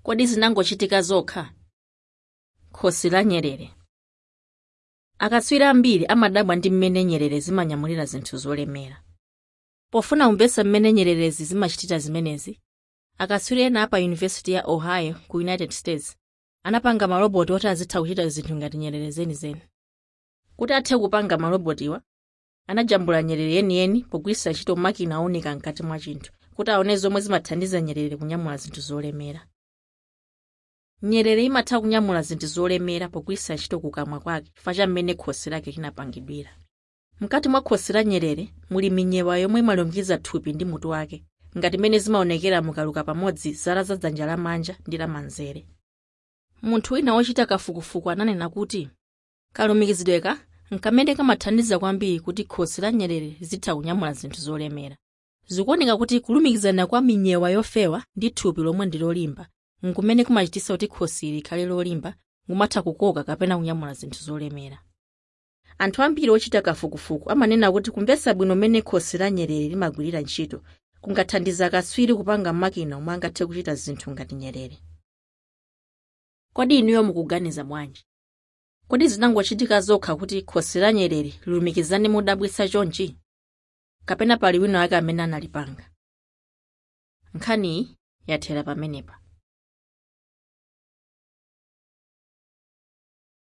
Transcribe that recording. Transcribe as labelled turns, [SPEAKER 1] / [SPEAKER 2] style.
[SPEAKER 1] kodi zinangochitika zokha khosi la nyerere akatswiri ambiri amadabwa ndi mmene nyerere zimanyamulira zinthu zolemera pofuna kumvetsa mmene nyererezi zimachitira zimenezi akatswiri ena apa yunivesiti ya ohio ku united states anapanga maloboti oti azitha kuchita zinthu ngati nyerere zenizeni kuti athe kupanga malobotiwa anajambula nyerere yeniyeni pogwiritsa ntchito makina owunika mkati mwa chinthu kuti aone zomwe zimathandiza nyerere kunyamula zinthu zolemera nyerere imatha kunyamula zinthu zolemera pogwiritsa ntchito kukamwa kwake chifukwa cha mmene khosi lake linapangidwira mkati mwa khosi la nyerere muli minyewa yomwe imalumikiza thupi ndi mutu wake ngati mmene zimaonekera mukaluka pamodzi zala za dzanja lamanja ndi lamanzere munthu wina wochita kafukufuku ananena kuti kalumikizidweka nkamene kamathandiza kwambiri kuti khosi la nyerere zitha kunyamula zinthu zolemera zikuoneka kuti kulumikizana kwa minyewa yofewa ndi thupi lomwe ndi lolimba nkumene kumachititsa kuti khosi likhale lolimba ngumatha kukoka kapena kunyamula zinthu zolemera anthu ambiri ochita kafukufuku amanena kuti kumvetsa bwino mmene khosi la nyerere limagwirira ntchito kungathandiza akatswiri kupanga makina omwe angathe kuchita zinthu ngati nyerere kodi inuyo mukuganiza bwanji kodi zinangochitika zokha kuti khosi la nyerere lilumikizane modabwitsa chonchi kapena pali wina wake amene analipanga nkhaniyi yathera pamenepa